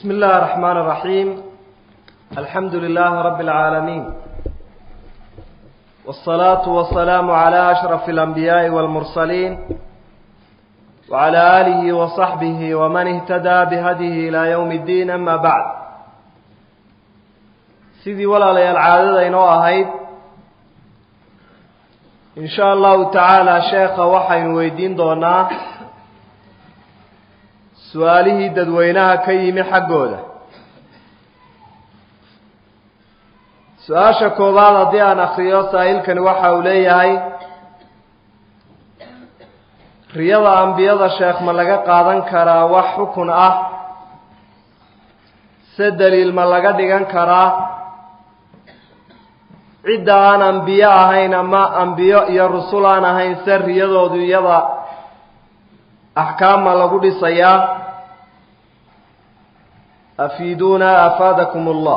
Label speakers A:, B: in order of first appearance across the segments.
A: بسم الله الرحمن الرحيم الحمد لله رب العالمين والصلاة والسلام على أشرف الأنبياء والمرسلين وعلى آله وصحبه ومن اهتدى بهديه إلى يوم الدين أما بعد sidii walaalayaal caadada inoo ahayd in sha allahu tacaala sheekha waxaynu weydiin doonaa su-aalihii dadweynaha ka yimi xaggooda su-aasha koowaad haddii aan akriyo saa'ilkani waxa uu leeyahay riyada ambiyada sheekh ma laga qaadan karaa wax xukun ah se daliil ma laga dhigan karaa cidda aan ambiyo ahayn ama ambiyo iyo rusul aan ahayn se riyadoodu iyada axkaama lagu dhisayaa afiiduuna afaadakum allah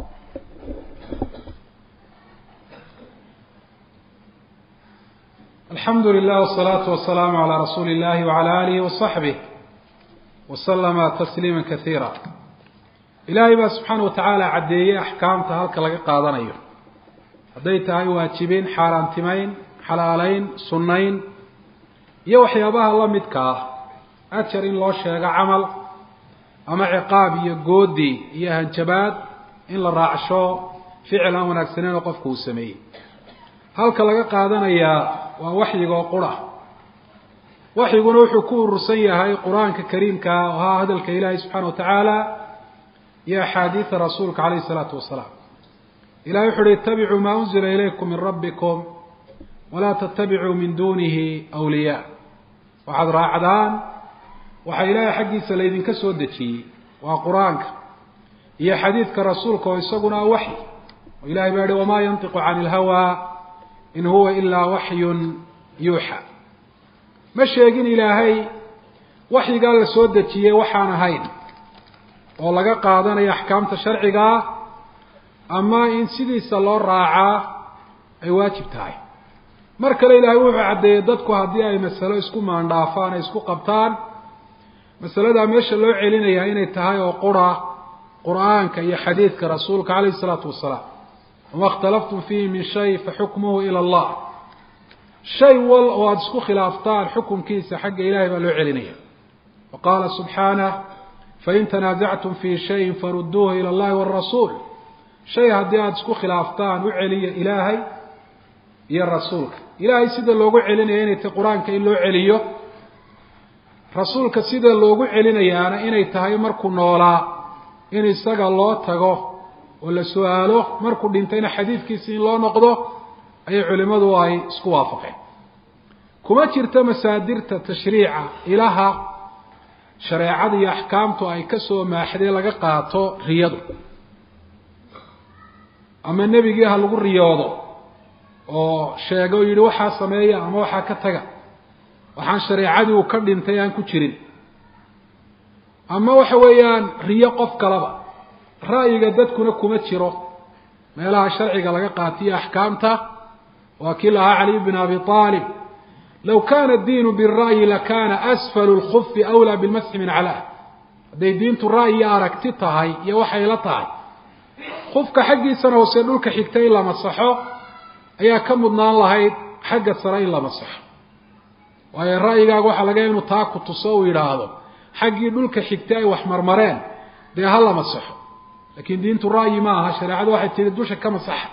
B: alxamdu lilah wsalaatu wasalaamu calaa rasuuli illahi wacala aalihi wasaxbih wasalama tasliima kasiira ilaahay baa subxaana wa tacaala caddeeyey axkaamta halka laga qaadanayo hadday tahay waajibin xaaraantimayn xalaalayn sunnayn iyo waxyaabaha la midka ah ajar in loo sheego camal ama ciqaab iyo goodi iyo hanjabaad in la raacsho ficil aan wanaagsaneyn oo qofku uu sameeyey halka laga qaadanayaa waa waxyigoo qura waxyiguna wuxuu ku urursan yahay qur-aanka kariimka oo ahaa hadalka ilaahay subxaana wa tacaala iyo axaadiida rasuulka calayhi isalaatu wasalaam ilahay wuxu uhi ittabicuu maa unzila ilaykum min rabbikum walaa tattabicuu min dunihi awliyaa waxaad raacdaan waxaa ilaahay xaggiisa laydinka soo dejiyey waa qur-aanka iyo xadiidka rasuulka oo isaguna ah waxyi oo ilahay baa yihi wamaa yantiqu cani ilhawaa in huwa ilaa waxyun yuuxa ma sheegin ilaahay waxyigaa la soo dejiyey waxaan ahayn oo laga qaadanayo axkaamta sharciga ah ama in sidiisa loo raacaa ay waajib tahay mar kale ilaahay wuxuu caddeeyey dadku haddii ay masalo isku maandhaafaan ay isku qabtaan masaladaa meesha loo celinayaa inay tahay oo qura qur-aanka iyo xadiidka rasuulka calayhi isalaatu wasalaam wama ikhtalaftum fiihi min shay faxukmuhu ila allah shay wal oo aada isku khilaaftaan xukunkiisa xagga ilahay baa loo celinaya wa qaala subxaanah fain tanaasactum fii shayin farudduuhu ila allahi waalrasuul shay haddii aada isku khilaaftaan u celiya ilaahay iyo rasuulka ilaahay sida loogu celinaya inay tahay qur-aanka in loo celiyo rasuulka sida loogu celinayaana inay tahay markuu noolaa in isaga loo tago oo la su-aalo markuu dhintayna xadiidkiisi in loo noqdo ayay culimmadu ay isku waafaqeen kuma jirto masaadirta tashriica ilaha shareecada iyo axkaamtu ay ka soo maaxday laga qaato riyadu ama nebigii ha lagu riyoodo oo sheega o yidhi waxaa sameeya ama waxaa ka taga waxaan shareecadii uu ka dhintay aan ku jirin ama waxa weeyaan riyo qof kalaba ra'yiga dadkuna kuma jiro meelaha sharciga laga qaatiyo axkaamta waa kii lahaa caliy bin abi aalib low kana diinu bira'yi lakana asfalu lkufi awlaa bilmasxi min calaa hadday diintu ra'yi iyo aragti tahay iyo waxay la tahay qufka xaggiisana hoose dhulka xigta in la masaxo ayaa ka mudnaan lahayd xagga sare in la masaxo waayo ra'yigaaga waxaa laga inu taa ku tuso uu yidhaahdo xaggii dhulka xigtay ay wax marmareen dee ha la masaxo laakiin diintu ra'yi ma aha shareecadu waxay tihi dusha ka masaxa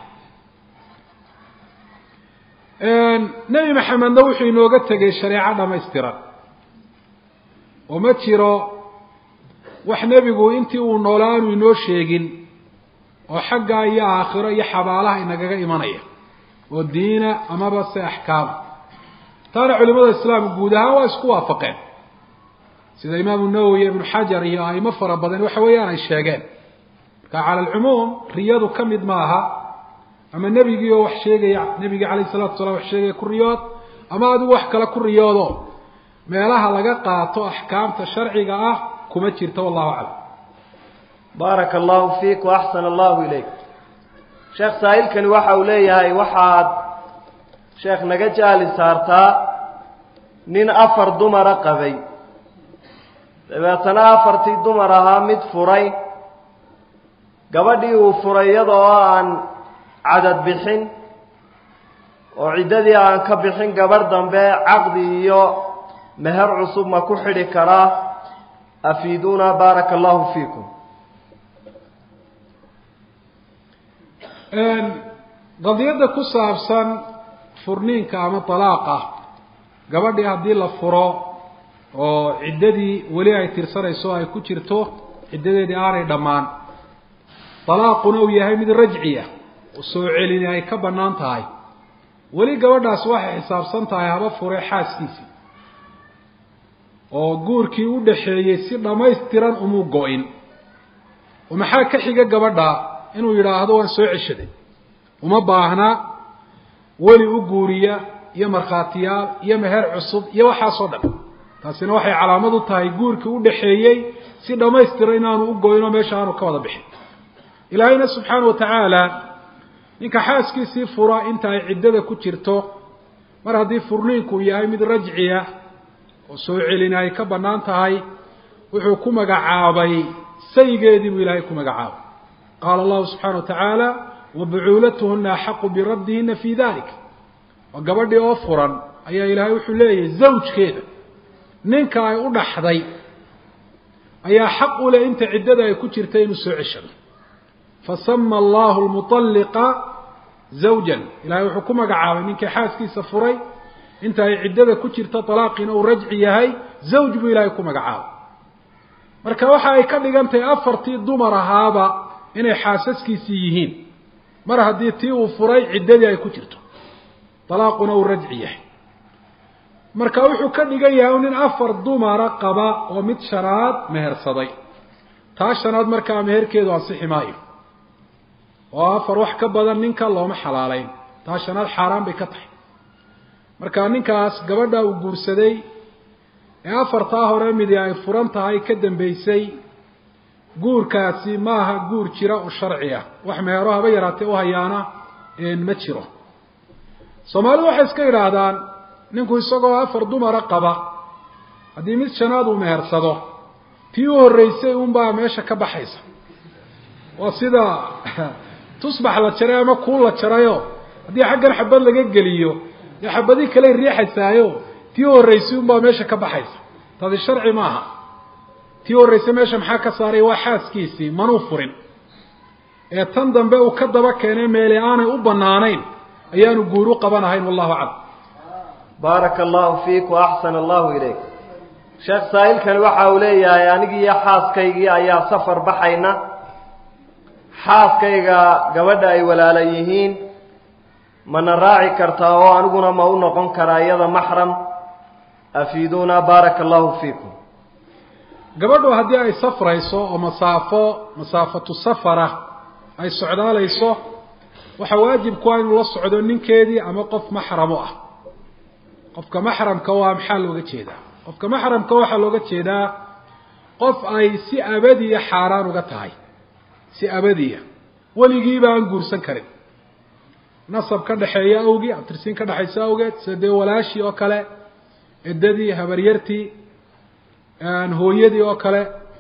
B: nebi maxamedna wuxuu inooga tegay shareeco dhamaystiran oo ma jiro wax nebigu intii uu noolaa aanu inoo sheegin oo xaggaa iyo aakhiro iyo xabaalaha inagaga imanaya oo diina amaba se axkaama taana culimada islaamka guud ahaan waa isku waafaqeen sida imaamu nawowi ibnu xajar iyo aimo fara badan waxa weeyaan ay sheegeen marka cala alcumuum riyadu ka mid maaha ama nebigii oo wax sheegaya nebigii calayhi salatu wasalaam wax sheegaya ku riyood ama adigu wax kale ku riyoodo meelaha laga qaato axkaamta sharciga ah kuma jirto wallahu aclam
A: baaraka allahu fiik waaxsana allahu ilayk sheekh saa'ilkani waxa uu leeyahay waxaad sheekh naga jaali saartaa nin afar dumara qabay dabeetana afartii dumar ahaa mid furay gabadhii uu furay iyadoo aan cadad bixin oo ciddadii aan ka bixin gabadh dambe caqdi iyo meher cusub ma ku xidhi karaa afiiduuna baaraka allahu fiikum
B: qadiyadda ku saabsan furniinka ama dalaaqa gabadhii haddii la furo oo ciddadii weli ay tirsanayso ay ku jirto ciddadeedii aanay dhammaan dalaaquna uu yahay mid rajciya oo soo celini ay ka bannaan tahay weli gabadhaas waxay xisaabsan tahay haba fure xaaskiisii oo guurkii u dhaxeeyey si dhammaystiran umuu go-in oo maxaa ka xiga gabadha inuu yidhaahdo waan soo ceshaday uma baahna weli u guuriya iyo markhaatiyaal iyo meher cusub iyo waxaasoo dhan taasina waxay calaamad u tahay guurkii u dhaxeeyey si dhammaystiran inaanu u goyno meesha aanu ka wada bixin ilaahayna subxaana watacaala ninka xaaskiisii fura inta ay ciddada ku jirto mar haddii furniinku yahay mid rajciya oo soo celina ay ka bannaan tahay wuxuu ku magacaabay saygeedii buu ilaahay ku magacaabay qaala allahu subxaana wa tacaala wabucuulatuhuna axaqu biraddihina fii dalik oo gabadhii oo furan ayaa ilaahay wuxuu leeyahay zawjkeeda ninka ay u dhaxday ayaa xaq u leh inta ciddada ay ku jirta inuu soo ceshado fasama allahu lmuطalliqa zawjan ilahay wuxuu ku magacaabay ninkii xaaskiisa furay inta ay ciddada ku jirto dalaaqiina uu rajci yahay zawj buu ilaahay ku magacaabay marka waxa ay ka dhigan tahay afartii dumar ahaaba inay xaasaskiisii yihiin mar haddii tii uu furay ciddadii ay ku jirto dalaaquna uu rajci yahay marka wuxuu ka dhigan yahay nin afar dumara qaba oo mid shanaad mehersaday taa shanaad markaa meherkeedu ansixi maayo oo afar wax ka badan ninka looma xalaaleyn taa shanaad xaaraan bay ka tahay marka ninkaas gabadha uu guursaday ee afartaa hore midi ay furan tahay ka dambeysay guurkaasi maaha guur jira oo sharci ah wax meero haba yaraatee u hayaana ma jiro soomaalidu waxay iska yidhaahdaan ninku isagoo afar dumara qaba haddii mid shanaad uu mehersado tii u horreysay unbaa meesha ka baxaysa waa sida tusbax la jaray ama kuul la jarayo haddii xaggan xabad laga geliyo dee xabadii kaley riixaysaayo tii u horreysay unbaa meesha ka baxaysa taasi sharci maaha tii u horreysay meesha maxaa ka saaray waa xaaskiisii manuu furin ee tan dambe uu ka daba keenay meele aanay u banaanayn ayaanu guur u qabanahayn wallahu aclam
A: baaraka allahu fiik wa axsana allahu ilayk sheekh saa'ilkani waxa uu leeyahay anigii iyo xaaskaygii ayaa safar baxayna xaaskayga gabadha ay walaala yihiin mana raaci kartaa oo aniguna ma u noqon karaa iyada maxram afiiduuna baaraka allahu fiikum
B: gabadhu haddii ay safrayso oo masaafo masaafatu safara ay socdaalayso waxaa waajib ku ah inuu la socdo ninkeedii ama qof maxramo ah qofka maxramka waa maxaa looga jeedaa qofka maxramka waxaa looga jeedaa qof ay si abadiya xaaraan uga tahay si abadiya weligiiba aan guursan karin nasab ka dhexeeya awgii abtirsiin ka dhexaysa awgeed sida dee walaashii oo kale eddadii habaryartii hooyadii oo kale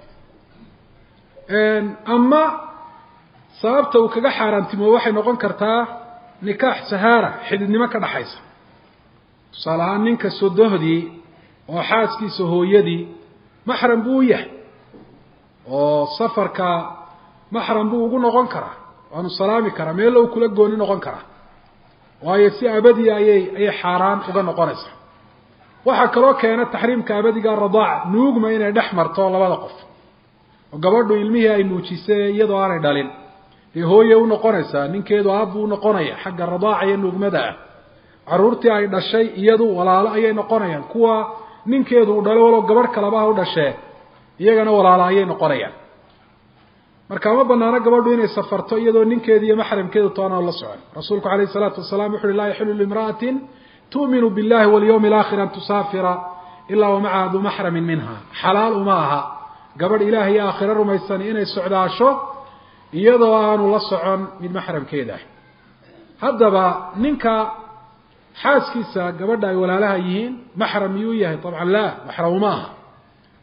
B: ama sababta uu kaga xaaraantimo waxay noqon kartaa nikaax sahaara xididnimo ka dhexaysa tusaale ahaan ninka sodohdii oo xaaskiisa hooyadii maxram buu u yahay oo safarka maxram buu ugu noqon karaa waanu salaami karaa meella uu kula gooni noqon karaa waayo si abadiya ayay ayay xaaraan uga noqonaysaa waxaa kaloo keena taxriimka abadiga radaac nuugma inay dhex marto labada qof oo gabadhu ilmihii ay nuujisay iyadoo aanay dhalin dee hooye u noqonaysaa ninkeedu aabbuu unoqonaya xagga radaaca iyo nuugmada ah carruurtii ay dhashay iyadu walaalo ayay noqonayaan kuwa ninkeedu uu dhalo walow gabadh kalaba ha u dhashee iyagana walaalo ayay noqonayaan marka ma banaano gabadhu inay safarto iyadoo ninkeedi iyo maxramkeedu toona la socon rasuulku alayh salaatu wasalaam wuxu uhi laa yaxilu limra'atin tu'minu billahi walyawmi alaakhir an tusaafira ilaa wa macaha du maxramin minha xalaal uma aha gabadh ilaah iyo aakhiro rumaysan inay socdaasho iyadoo aanu la socon mid maxramkeeda ah haddaba ninka xaaskiisa gabadha ay walaalaha yihiin maxram miyuu yahay dabcan laa maxram uma aha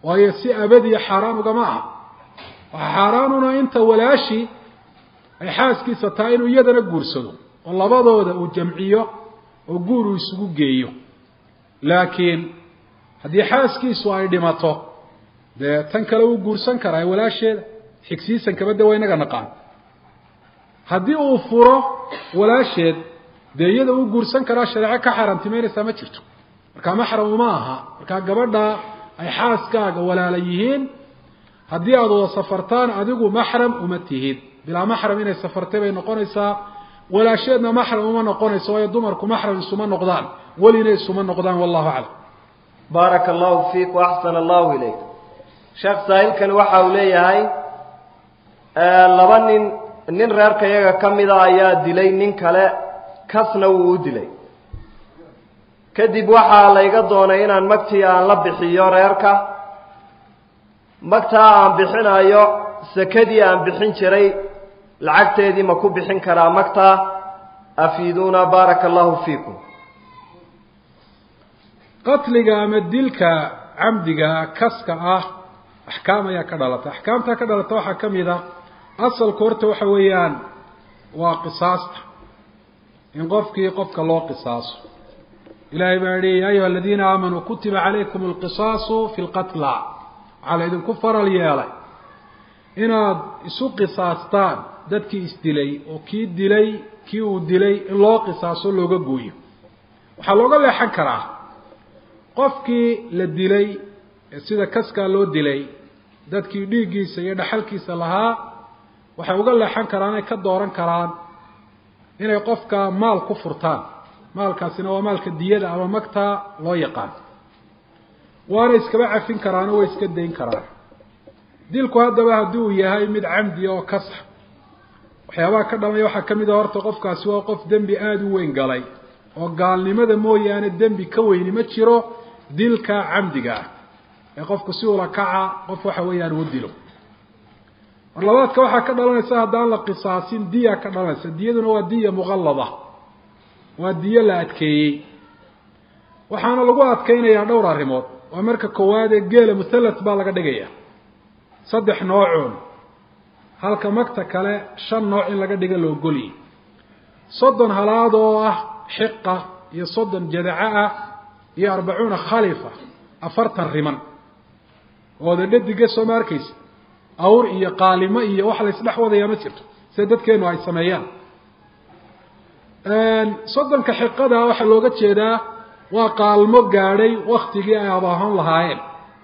B: waayo si abadiya xaaraan ugama aha waxaa xaaraanuna inta walaashii ay xaaskiisa tahay inuu iyadana guursado oo labadooda uu jamciyo oo guur uu isugu geeyo laakiin haddii xaaskiisu ay dhimato dee tan kale wuu guursan karaa walaasheeda xigsiisankaba de waa inaga naqaan haddii uu furo walaasheed dee iyada uu guursan karaa shareeco ka xaaraantimeynaysaa ma jirto markaa maxram uma aha markaa gabadha ay xaaskaaga walaala yihiin haddii aada wada safartaan adigu maxram uma tihid bilaa maxram inay safartay bay noqonaysaa walaasheedna maxram uma noqonayso waayo dumarku maxram isuma noqdaan welina isuma noqdaan wallahu aclam
A: baaraka allahu fiik waaxsana allahu ilayk sheekh saahilkani waxa uu leeyahay laba nin nin reerka iyaga ka mida ayaa dilay nin kale kasna wuu u dilay kadib waxaa layga doonay inaan magtii aan la bixiyo reerka magtaa aan bixinayo sakadii aan bixin jiray lacagteedii ma ku bixin karaa magtaa afiiduuna baaraka allahu fiikum
B: qatliga ama dilka camdiga kaska ah axkaam ayaa ka dhalata axkaamtaa ka dhalata waxaa ka mid a asalku horta waxa weeyaan waa qisaasta in qofkii qofka loo qisaaso ilahay baa yihi ya ayuha aladiina aamanuu kutiba calaykum alqisaasu fi lqatla waxaa la idinku faral yeelay inaad isu qisaastaan dadkii isdilay oo kii dilay kii uu dilay in loo qisaaso looga gooyo waxaa looga leexan karaa qofkii la dilay ee sida kaskaa loo dilay dadkii dhiiggiisa iyo dhaxalkiisa lahaa waxay uga leexan karaan ay ka dooran karaan inay qofka maal ku furtaan maalkaasina waa maalka diyada ama magtaa loo yaqaan waana iskaba cafin karaano way iska dayn karaan dilku haddaba haddii uu yahay mid camdi oo kasa waxyaabaha ka dhamaya waxaa ka mid a horta qofkaasi waa qof dembi aada u weyn galay oo gaalnimada mooyaane dembi ka weyni ma jiro dilka camdiga ah ee qofku si ula kaca qof waxa weeyaan uu dilo mar labaadka waxaa ka dhalanaysa haddaan la qisaasin diya ka dhalanaysa diyaduna waa diya muqallada waa diyo la adkeeyey waxaana lagu adkeynayaa dhowr arrimood waa marka koowaad ee geela muthalat baa laga dhigaya saddex noocoon halka magta kale shan nooc in laga dhiga la ogoliyay soddon halaad oo ah xiqa iyo soddon jadaco ah iyo arbacuuna khalifa afartan riman ooda dhadiga soo ma arkaysa awr iyo qaalimo iyo wax la isdhex wadayaa ma jirto sida dadkeenu ay sameeyaan soddonka xiqada waxaa looga jeedaa waa qaalmo gaadhay waktigii ay abaahan lahaayeen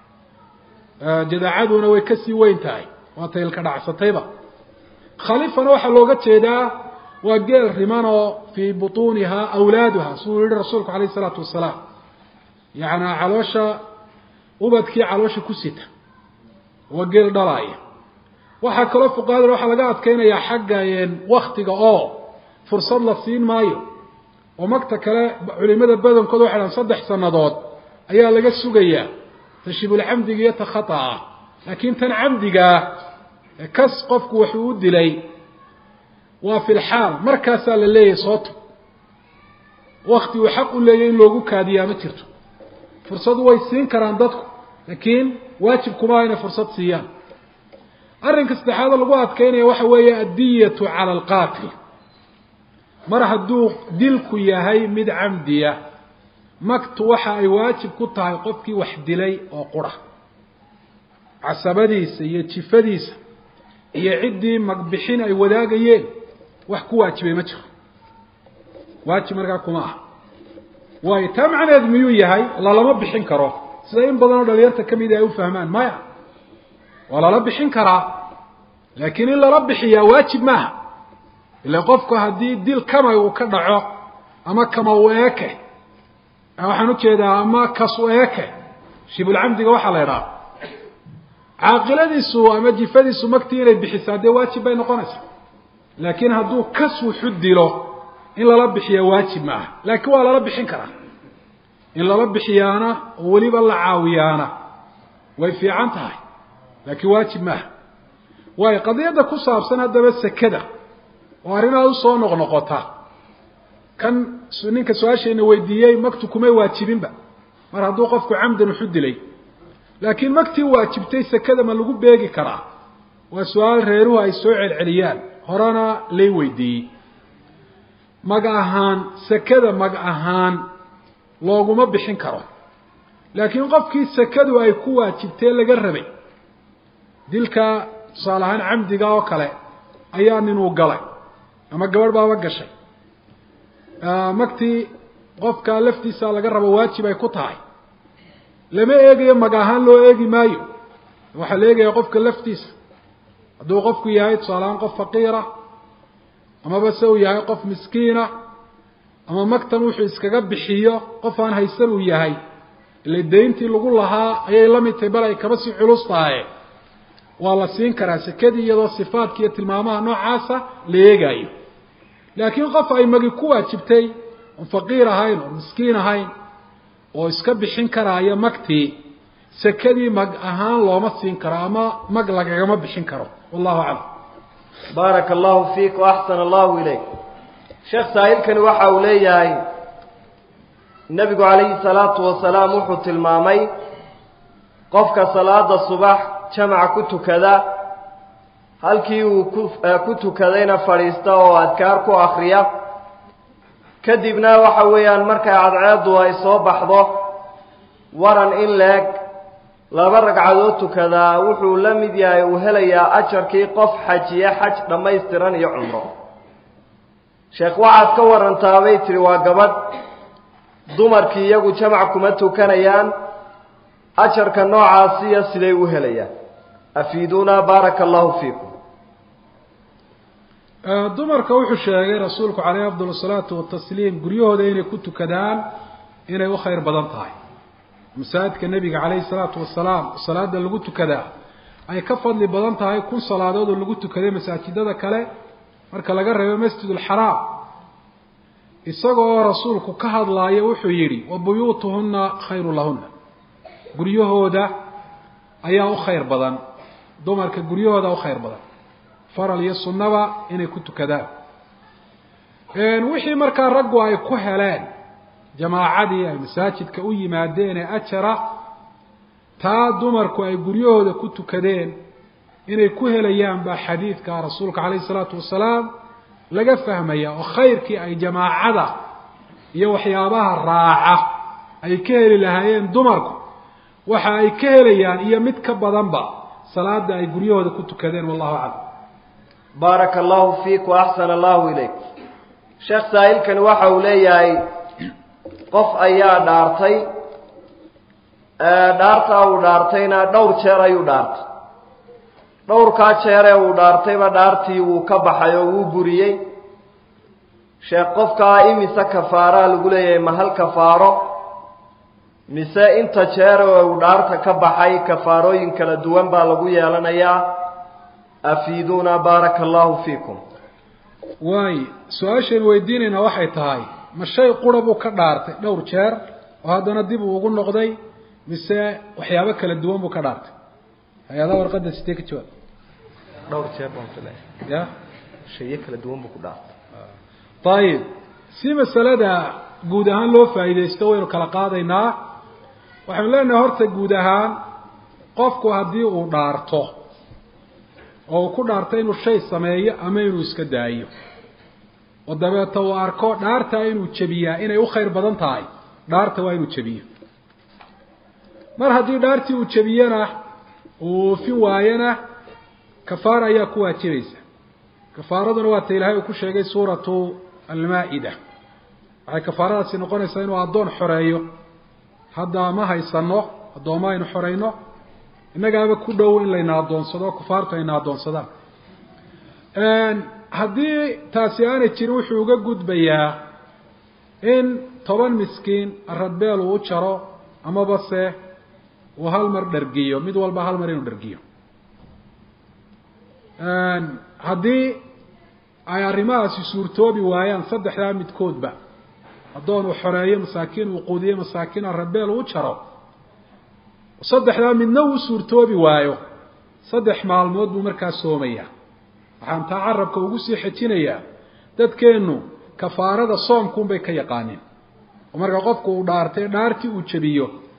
B: jadaacaduna way kasii weyn tahay waa taylka dhacsatayba khalifana waxaa looga jeedaa waa geel riman oo fii butuuniha awlaaduha siduu yihi rasuulku alayh isalaatu wasalaam yacnaa caloosha ubadkii caloosha ku sita waa geel dhalaaya waxaa kaloo fuqahada waxaa laga adkeynayaa xagga waktiga oo fursad la siin maayo oo magta kale culimada badankooda waxay dhahan saddex sannadood ayaa laga sugayaa tashibulcamdiga iyo ta khata'a laakiin tan camdigaa kas qofku wuxuu u dilay waa fi lxaal markaasaa la leeyahay sooto wakti uu xaq u leeyahy in loogu kaadiyaa ma jirto fursadu way siin karaan dadku laakiin waajib kumaa inay fursad siiyaan arrinka saddexaad lagu adkeynaya waxa weeye addiyatu cala alqaatil mar hadduu dilku yahay mid camdiya magtu waxa ay waajib ku tahay qofkii wax dilay oo qura casabadiisa iyo jifadiisa iyo ciddii magbixin ay wadaagayeen wax ku waajibay ma jiro waajib markaa kuma aha waayo taa macneed miyuu yahay lalama bixin karo sida in badan oo dhalinyarta ka mida ay u fahmaan maya waa lala bixin karaa laakiin in lala bixiyaa waajib maaha ila qofku haddii dil kamay uu ka dhaco ama kama u eeke waxaan ujeedaa ama kas u eeke shibulcamdiga waxaa la idhaha caaqiladiisu ama jifadiisu magtii inay bixisaa dee waajib bay noqonaysaa laakiin hadduu kas wuxu dilo in lala bixiyaa waajib maaha laakiin waa lala bixin karaa in lala bixiyaana oo weliba la caawiyaana way fiican tahay laakiin waajib maaha waayo qadiyadda ku saabsan haddaba sekada oo arrinaad usoo noqnoqota kan ninka su-aashayna weydiiyey magtu kumay waajibinba mar hadduu qofku camdan wuxu dilay laakiin magtii waajibtay sekada ma lagu beegi karaa waa su-aal reeruhu ay soo celceliyaan horena lay weydiiyey mag ahaan sekada mag ahaan looguma bixin karo laakiin qofkii sekadu ay ku waajibtee laga rabay dilka tusaale ahaan camdiga oo kale ayaa ninuu galay ama gabadh baaba gashay magtii qofka laftiisa laga rabo waajib ay ku tahay lama eegayo mag ahaan loo eegi maayo waxaa la eegaya qofka laftiisa hadduu qofku yahay tusaale ahaan qof faqiira amaba se uu yahay qof miskiina ama magtan wuxuu iskaga bixiyo qof aan haysan uu yahay ile dayntii lagu lahaa ayay la mid tahay bal ay kaba sii culus tahaye waa la siin karaa sekadii iyadoo sifaadka iyo tilmaamaha noocaasa la eegaayo laakiin qof ay magi ku waajibtay oon faqiir ahayn oon miskiin ahayn oo iska bixin karaayo magtii sekadii mag ahaan looma siin karo ama mag lagagama bixin karo wallahu aclam
A: baaraka allahu fiik waaxsana allahu ilayk sheekh saahilkani waxa uu leeyahay nebigu calayhi salaatu wasalaam wuxuu tilmaamay qofka salaada subax jamaca ku tukada halkii uu ku ku tukadayna fadhiista oo adkaar ku akriya kadibna waxa weeyaan markay cadceeddu ay soo baxdo waran in leeg laba ragcadood tukadaa wuxuu la mid yahay uu helayaa ajarkii qof xajiye xaj dhammaystiran iyo cumro sheekh waxaad ka warantaa bay tihi waa gabadh dumarkii iyagu jamac kuma tukanayaan ajarka noocaasiya siday u helayaan afiiduuna baaraka allahu fiikum
B: dumarka wuxuu sheegay rasuulku caleyhi afdal asalaatu watasliim guryahooda inay ku tukadaan inay u khayr badan tahay masaajidka nebiga caleyhi salaatu wasalaam salaada lagu tukadaa ay ka fadli badan tahay kun salaadood oo lagu tukaday masaajidada kale marka laga reebo masjid alxaraam isagoo rasuulku ka hadlaayo wuxuu yidhi wa buyuutuhunna khayru lahunna guryahooda ayaa u khayr badan dumarka guryahooda u khayr badan faral iyo sunnaba inay ku tukadaan wixii markaa raggu ay ku heleen jamaacadii ay masaajidka u yimaadeen ee ajara taa dumarku ay guryahooda ku tukadeen inay ku helayaan baa xadiidka rasuulka calayhi salaatu wasalaam laga fahmaya oo khayrkii ay jamaacada iyo waxyaabaha raaca ay ka heli lahaayeen dumarku waxa ay ka helayaan iyo mid ka badanba salaada ay guryahooda ku tukadeen wallahu aclam
A: baaraka allahu fiik waaxsana allahu ilayk sheekh saahilkani waxa uu leeyahay qof ayaa dhaartay dhaartaa uu dhaartayna dhowr jeer ayuu dhaartay dhowrkaa jeeree uu dhaartayba dhaartii wuu ka baxay oo wuu buriyey sheekh qofkaa imise kafaaraa lagu leeyahay ma hal kafaaro mise inta jeer oo uu dhaarta ka baxay kafaarooyin kala duwan baa lagu yeelanayaa afiiduuna baaraka allahu fiikum
B: waay su-aashaynu weydiinaynaa waxay tahay ma shay qura buu ka dhaartay dhowr jeer oo haddana dib uu ugu noqday mise waxyaabo kala duwan buu ka dhaartay hay-adaha warqadda sidee ka jawaab
A: dhowr jeer baan filaya
B: ya
A: shayo kala duwan buu ku dhaartay
B: ayib si masalada guud ahaan loo faa'iidaysto waynu kala qaadaynaa waxaynu leenahay horta guud ahaan qofku haddii uu dhaarto oo uu ku dhaarto inuu shay sameeyo ama inuu iska daayo oo dabeeta uu arko dhaartaa inuu jebiyaa inay u khayr badan tahay dhaarta waa inuu jebiyo mar haddii dhaartii uu jebiyena uu oofin waayona kafaara ayaa ku waajibaysa kafaaraduna waa ta ilaahay uu ku sheegay suuratu almaa-ida waxay kafaaradaasi noqonaysaa inuu addoon xoreeyo hadda ma haysano addoommo aynu xoreyno innagaaba ku dhow in layna addoonsado kufaartu ayna addoonsadaan haddii taasi aanay jirin wuxuu uga gudbayaa in toban miskiin aradbeel uu u jaro amaba se uu hal mar dhargiyo mid walba hal mar inuu dhargiyo haddii ay arrimahaasi suurtoobi waayaan saddexdaa midkoodba addoon uu xoreeyo masaakiin uu quudiyo masaakiin aradbeel uu jaro saddexdaa midna uu suurtoobi waayo saddex maalmood buu markaa soomayaa waxaan taa carabka ugu sii xejinayaa dadkeennu kafaarada soomkuunbay ka yaqaaneen oo marka qofku uu dhaartay dhaartii uu jebiyo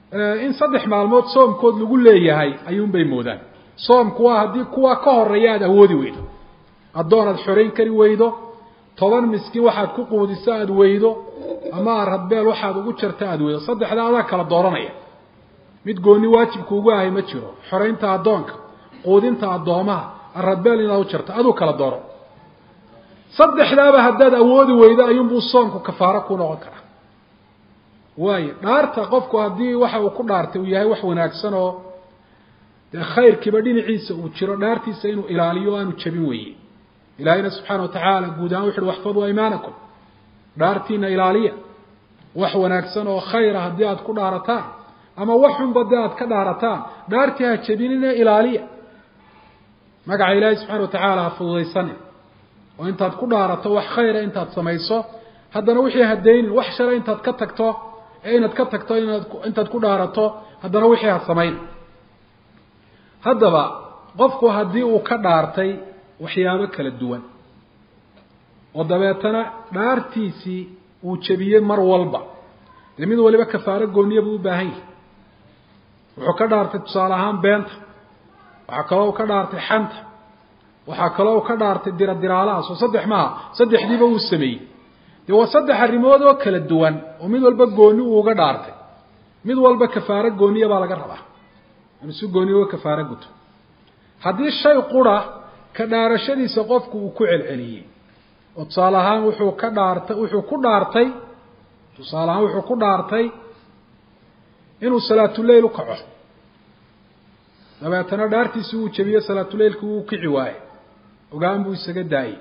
B: in saddex maalmood soomkood lagu leeyahay ayuunbay moodaan soomku waa haddii kuwa ka horeeya aada awoodi weydo addoon aad xorayn kari weydo toban miskiin waxaad ku quudiso aada weydo ama aradbeel waxaad ugu jarta aada weydo saddexda adaa kala dooranaya mid gooni waajibka ugu ahay ma jiro xoraynta addoonka quudinta addoomaha aradbeel inaad u jarto aduu kala dooro saddexdaaba haddaad awoodi weydo ayuunbuu soomku kafaaro ku noqon karaa waayo dhaarta qofku haddii waxa uu ku dhaartay uu yahay wax wanaagsan oo dee khayrkiiba dhinaciisa uu jiro dhaartiisa inuu ilaaliyo o aanu jabin weye ilaahayna subxaana watacaala guud ahaan wuxu uhi waxfaduu aymaanakum dhaartiina ilaaliya wax wanaagsan oo khayra haddii aada ku dhaarataan ama wax xunba dee aada ka dhaarataan dhaartii ha jabinine ilaaliya magaca ilaahay subxana watacaala ha fududaysanin oo intaad ku dhaarato wax khayra intaad samayso haddana wixii hadaynin wax shale intaad ka tagto ee inaad ka tagto inaad intaad ku dhaarato haddana wixii ha samayn haddaba qofku haddii uu ka dhaartay waxyaabo kala duwan oo dabeetana dhaartiisii uu jebiyey mar walba dee mid waliba kafaaro gooniya buu u baahan yahay wuxuu ka dhaartay tusaale ahaan beenta waxaa kaloo u ka dhaartay xanta waxaa kaloo u ka dhaartay diradiraalahaas oo saddex maaha saddexdiiba uu sameeyey dee waa saddex arrimood oo kala duwan oo mid walba gooni uu uga dhaartay mid walba kafaaro gooniya baa laga rabaa inuu si gooniya uga kafaaro guto haddii shay qura ka dhaarashadiisa qofku uu ku celceliyey oo tusaale ahaan wuxuu ka dhaartay wuxuu ku dhaartay tusaale ahaan wuxuu ku dhaartay inuu salaatuleyl u kaco dabeetana dhaartiisi uu jebiyo salaatuleylki wuu kici waaye ogaan buu isaga daayey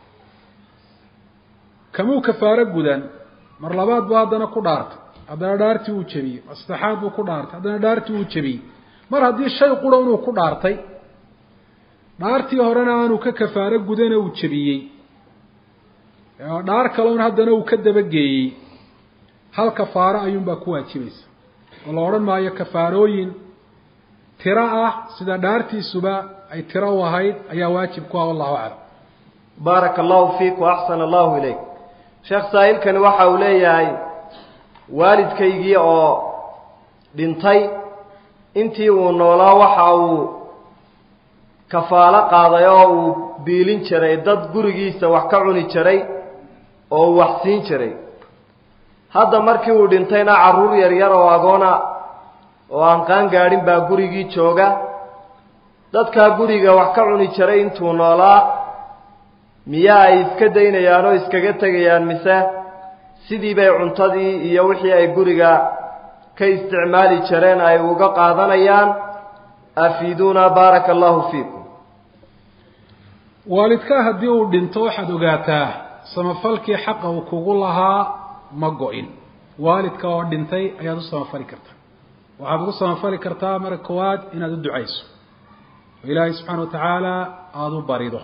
B: kamuu kafaaro gudan mar labaad buu haddana ku dhaartay haddana dhaartii uu jebiyey mar saddexaad buu ku dhaartay haddana dhaartii uu jebiyey mar haddii shay qura inuu ku dhaartay dhaartii horena aanu ka kafaaro gudana uu jebiyey dhaar kaloon haddana uu ka dabageeyey hal kafaaro ayuunbaa ku waajibaysa oo la odhan maayo kafaarooyin tiro ah sida dhaartiisuba ay tiro u ahayd ayaa waajib ku ah wallahu aclam
A: baaraka allahu fiik wa axsana allahu ilayk sheekh saa'ilkani waxa uu leeyahay waalidkaygii oo dhintay intii uu noolaa waxa uu kafaalo qaaday oo uu biilin jiray dad gurigiisa wax ka cuni jiray oo uu wax siin jiray hadda markii uu dhintayna carruur yaryar oo agoona oo aan qaan gaadhin baa gurigii jooga dadkaa guriga wax ka cuni jiray intuu noolaa miyaa ay iska daynayaan oo iskaga tegayaan mise sidii bay cuntadii iyo wixii ay guriga ka isticmaali jireen ay uga qaadanayaan afiiduuna baaraka allahu fiikum
B: waalidkaa haddii uu dhinto waxaad ogaataa samafalkii xaqa uu kugu lahaa ma go-in waalidka oo dhintay ayaad u samafali kartaa waxaad ugu samafali kartaa marka koowaad inaad u ducayso oo ilaahay subxaana watacaala aada u barido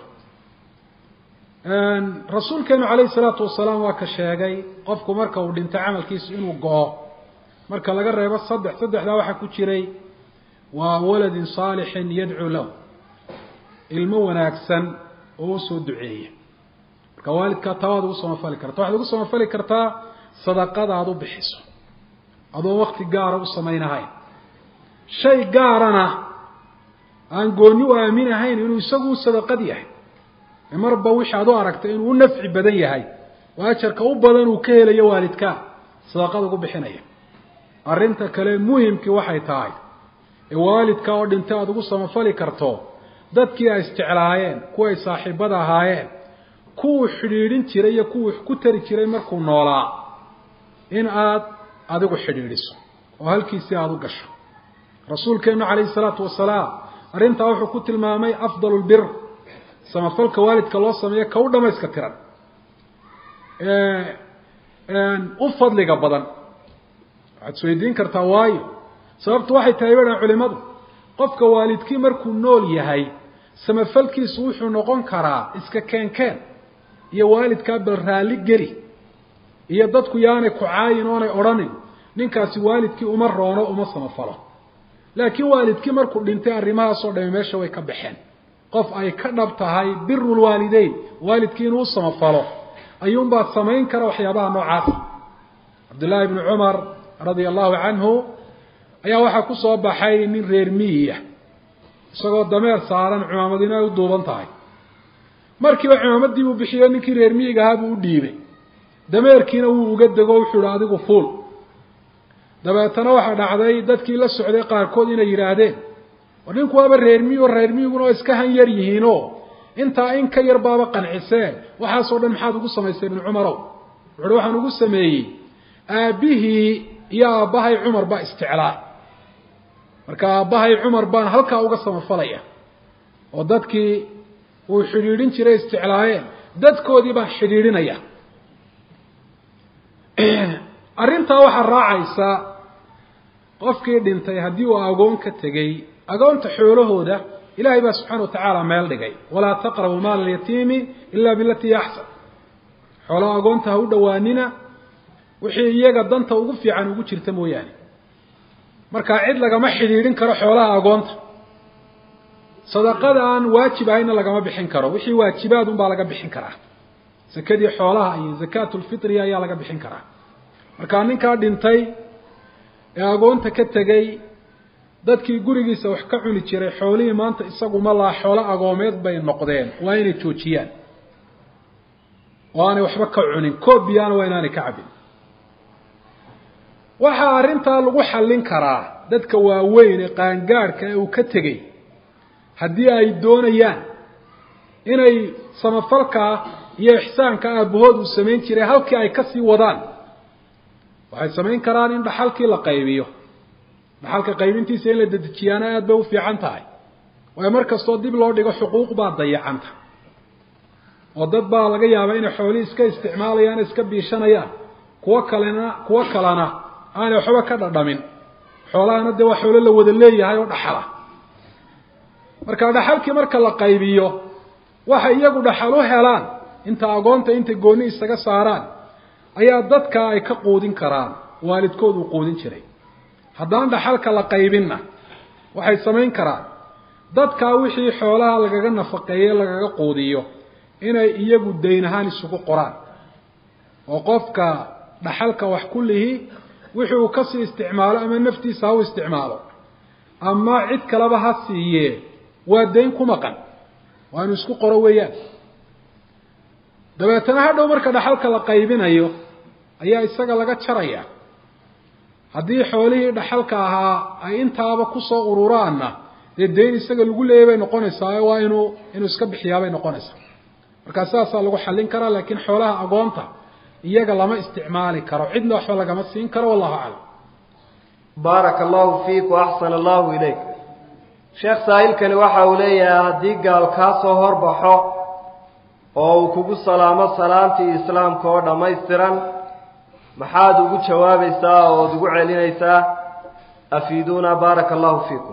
B: rasuulkeenu calayhi salaatu wasalaam waa ka sheegay qofku marka uu dhinto camalkiisu inuu go-o marka laga reebo saddex saddexdaa waxaa ku jiray waa waladin saalixin yadcuu lahu ilmo wanaagsan oo usoo duceeya marka waalidkaa taa waad ugu samafali karta waxaad ugu samafali kartaa sadaqada aada u bixiso adoo wakti gaara u samaynahayn shay gaarana aan gooni u aaminahayn inuu isagu u sadaqad yahay marba wixii aad u aragtay inuu u nafci badan yahay oo ajarka u badan uu ka helayo waalidkaa sadaqada ugu bixinaya arrinta kale muhimkii waxay tahay ee waalidka oo dhintay aada ugu samafali karto dadkii ay isjeclaayeen kuwa ay saaxiibada ahaayeen kuwuu xidhiidhin jiray iyo kuwuu ku tari jiray markuu noolaa in aad adigu xidhiidhiso oo halkiisii aada u gasho rasuulkeenu calayhi salaatu wasalaam arrintaa wuxuu ku tilmaamay afdal lbir samafalka waalidka loo sameeyo ka u dhamayska tiran u fadliga badan waxaad isweydiin kartaa waayo sababtu waxay tahay badhan culimadu qofka waalidkii markuu nool yahay samafalkiisu wuxuu noqon karaa iska keenkeen iyo waalidkaa bal raalli geli iyo dadku yaanay ku caayin oonay odhanin ninkaasi waalidkii uma roono uma samafalo laakiin waalidkii markuu dhintay arrimahaasoo dhami meesha way ka baxeen qof ay ka dhab tahay biru lwaalideyn waalidkii inuu u samafalo ayuunbaa samayn kara waxyaabaha noocaasa cabdullaahi bni cumar radia allahu canhu ayaa waxaa ku soo baxay nin reer miyiya isagoo dameer saaran cimaamadina ay u duuban tahay markiiba cimaamaddii buu bixiyo ninkii reer miyiga ahaa buu u dhiibay dameerkiina wuu uga dego wuxuu ihi adigu fuul dabeetana waxaa dhacday dadkii la socday qaarkood inay yidhaahdeen war ninku waaba reer miyi oo reer miyiguna oo iska han yar yihiinoo intaa in ka yar baaba qanciseen waxaasoo dhan maxaad ugu samaysay ibnu cumarow wuxuuhi waxaan ugu sameeyey aabbihii iyo aabbahay cumar baa isticlaa marka aabbahay cumar baan halkaa uga samafalaya oo dadkii uu xidhiidhin jiray isticlaayeen dadkoodii baan xidhiidhinaya arrintaa waxaa raacaysa qofkii dhintay haddii uu agoon ka tegey agoonta xoolahooda ilaahay baa subxaana wa tacaala meel dhigay walaa taqrabu maala alyatiimi ila bilatii axsan xoolaha agoonta ha u dhowaanina wixii iyaga danta ugu fiican ugu jirta mooyaane markaa cid lagama xidhiidhin karo xoolaha agoonta sadaqada aan waajib ahayna lagama bixin karo wixii waajibaad unbaa laga bixin karaa sakadii xoolaha iyo zakaatulfitri ayaa laga bixin karaa markaa ninkaa dhintay ee agoonta ka tegey dadkii gurigiisa wax ka cuni jiray xoolihii maanta isaguma laa xoolo agoomeed bay noqdeen waa inay joojiyaan oo aanay waxba ka cunin koob biyaana waa inaanay ka cabin waxaa arrintaa lagu xallin karaa dadka waaweyn ee qaangaadhka ee uu ka tegey haddii ay doonayaan inay samafalkaa iyo ixsaanka aabahood uu samayn jiray halkii ay kasii wadaan waxay samayn karaan in dhaxalkii la qaybiyo dhaxalka qaybintiisa in la dedejiyaana aada bay u fiican tahay waayo mar kastoo dib loo dhigo xuquuq baa dayacanta oo dad baa laga yaabaa inay xoolihii iska isticmaalayaan iska biishanayaan kuwo kalena kuwo kalena aanay waxba ka dhadhamin xoolahana dee waa xoolo la wada leeyahay oo dhaxala marka dhaxalkii marka la qaybiyo waxay iyagu dhaxal u helaan inta agoonta intay gooni isaga saaraan ayaa dadka ay ka quudin karaan waalidkood uu quudin jiray haddaan dhaxalka la qaybinna waxay samayn karaan dadkaa wixii xoolaha lagaga nafaqeeye lagaga quudiyo inay iyagu dayn ahaan isugu qoraan oo qofka dhaxalka wax ku lihi wixii uu kasii isticmaalo ama naftiisa ha u isticmaalo ama cid kaleba ha siiyee waa dayn ku maqan waa inu isku qoro weeyaan dabeetana hadhow marka dhaxalka la qaybinayo ayaa isaga laga jaraya haddii xoolihii dhaxalka ahaa ay intaaba kusoo ururaanna dee dayn isaga lagu leeyay bay noqonaysaa waa inuu inuu iska bixiyaa bay noqonaysaa markaa sidaasaa lagu xallin karaa laakiin xoolaha agoonta iyaga lama isticmaali karo cidna waxba lagama siin karo wallahu aclam
A: baaraka allahu fiik waaxsana allahu ilayk sheekh saa'ilkani waxa uu leeyahay haddii gaal kaa soo horbaxo oo uu kugu salaamo salaamtii islaamka oo dhammaystiran maxaad ugu jawaabaysaa ood ugu celinaysaa afiiduuna baaraka allahu fiikum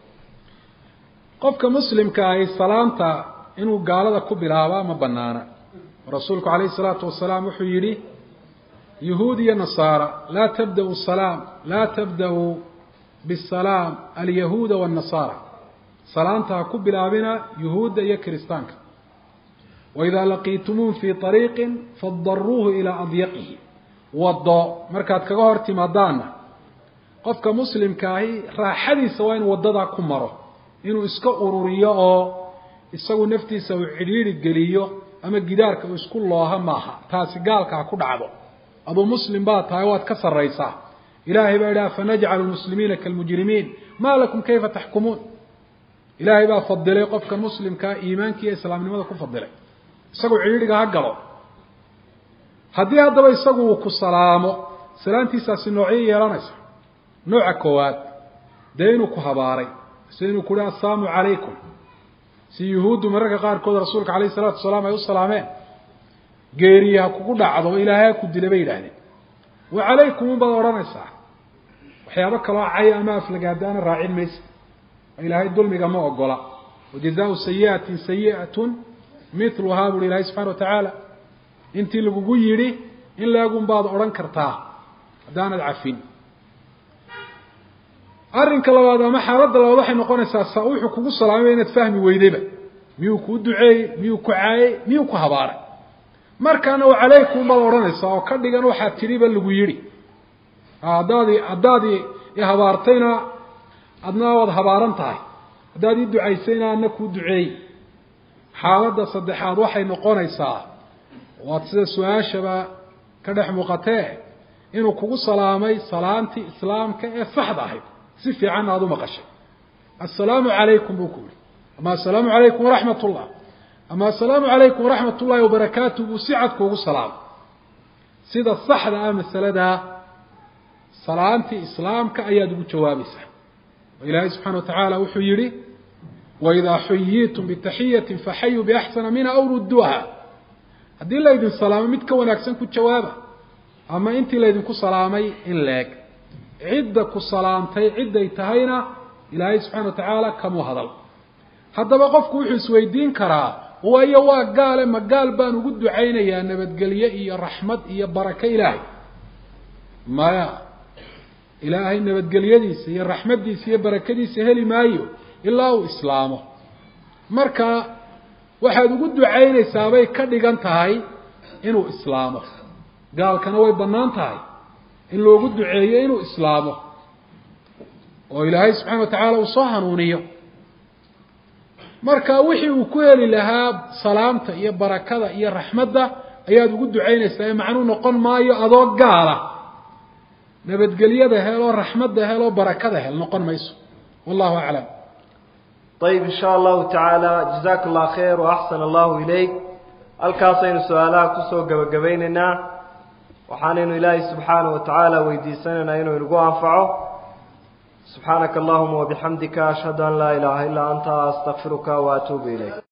B: qofka muslimka ahi salaamta inuu gaalada ku bilaabaa ma banaana rasuulku calayhi salaatu wasalaam wuxuu yidhi yuhuud iyo nasaara laa tabda'u salaam laa tabda'u bisalaam alyahuuda waannasaara salaamta ha ku bilaabina yuhuudda iyo kiristaanka waidaa laqiitumuun fii ariiqin fadaruuhu ilaa adyaqihi waddo markaad kaga hor timaadaanna qofka muslimka ahi raaxadiisa waa inuu waddadaa ku maro inuu iska ururiyo oo isagu naftiisa uu cidhiidhi geliyo ama gidaarka uu isku looha maaha taasi gaalka ha ku dhacdo aduu muslim baad tahay waad ka sarraysaa ilaahay baa idhaha fanajcalu lmuslimiina kaalmujrimiin maa lakum kayfa taxkumuun ilaahay baa fadilay qofka muslimkaa iimaanka iyo islaamnimada ku fadilay isagu cidhiidhiga ha galo haddii haddaba isagu uu ku salaamo salaantiisaasi noocyo yeelanaysa nooca koowaad dee inuu ku habaaray sida inuu ku uhi assalaamu calaykum si yuhuuddu mararka qaarkood rasuulka calayhi salaatu wasalaam ay u salaameen geeriye ha kugu dhacdo ilaahay ha ku dila bay yidhaahdeen wa calaykum unbaad odhanaysaa waxyaabo kaloo cay ama aflagaadaana raacin maysa ilaahay dulmiga ma ogola wajazaau sayi'atin sayi'atun miluhaa buuhi ilaahay subxana wa tacaala intii lagugu yidhi in leegun baad odhan kartaa haddaanad cafin arrinka labaad ama xaaladda labaad waxay noqonaysaa sa wuxuu kugu salaamay inaad fahmi weydayba miyuu kuu duceeyey miyuu ku caayey miyuu ku habaaray markaana wa calaykum baad odhanaysaa oo ka dhigan waxaad tidhiba lagu yidhi haddaadi haddaadi ee habaartayna adna waad habaaran tahay haddaad ii ducaysayna adna kuu duceey xaaladda saddexaad waxay noqonaysaa waad sida su-aashaba ka dhex muuqatee inuu kugu salaamay salaantii islaamka ee saxda ahayd si fiicanna aada u maqashay assalaamu calaykum buu ku yihi ama assalaamu calaykum waraxmat ullah ama assalaamu calaykum waraxmat ullahi wabarakaatu buu si cad kuugu salaamay sida saxda ah masaladaa salaantii islaamka ayaad ugu jawaabaysaa oo ilaahay subxana wa tacaala wuxuu yihi waidaa xuyiitum bitaxiyatin faxayuu biaxsana minha aw rudduuha haddii laydin salaamo mid ka wanaagsan ku jawaaba ama intii laydinku salaamay in leeg cidda ku salaamtay cidday tahayna ilaahay subxana wa tacaala kamuu hadal haddaba qofku wuxuu isweydiin karaa waayo waa gaale ma gaal baan ugu ducaynayaa nabadgelye iyo raxmad iyo barako ilaahay maya ilaahay nabadgelyadiisa iyo raxmaddiisa iyo barakadiisa heli maayo ilaa uu islaamo marka waxaad ugu ducaynaysaabay ka dhigan tahay inuu islaamo gaalkana way bannaan tahay in loogu duceeyo inuu islaamo oo ilaahay subxana wa tacaala uu soo hanuuniyo marka wixii uu ku heli lahaa salaamta iyo barakada iyo raxmadda ayaad ugu ducaynaysaa ee macnuu noqon maayo adoo gaala nabadgelyada hel oo raxmadda hel oo barakada hel noqon mayso wallahu aclam
A: ayib in sha allahu tacaala jazaka allah khayr waaxsan allahu ilayk halkaasaynu su-aalaha kusoo gebagabaynaynaa waxaanaynu ilaahay subxaanaه wa tacaala weydiisanaynaa inuu inagu anfaco subxaanaka allahuma wabixamdika ashhadu an laa ilaha ilaa anta astaqfiruka waatuubu ilayk